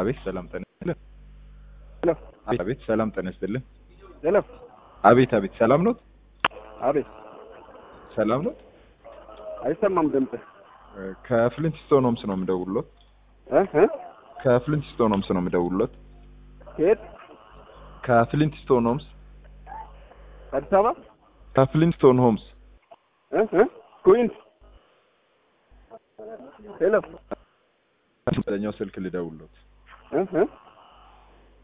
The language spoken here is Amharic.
አቤት ሰላም ጤና ይስጥልን። ሄሎ አቤት ሰላም ጤና ይስጥልን። ሄሎ አቤት አቤት ሰላም ኖት? አቤት ሰላም ኖት? አይሰማም ድምጽ ከፍሊንትስቶን ሆምስ ነው የምደውልሎት። እ እ ከፍሊንትስቶን ሆምስ ነው የምደውልሎት። ከየት ከፍሊንትስቶን ሆምስ አዲስ አበባ ከፍሊንትስቶን ሆምስ እ እ ኩዊንስ ሄሎ ኛው ስልክ ልደውልሎት። እ እ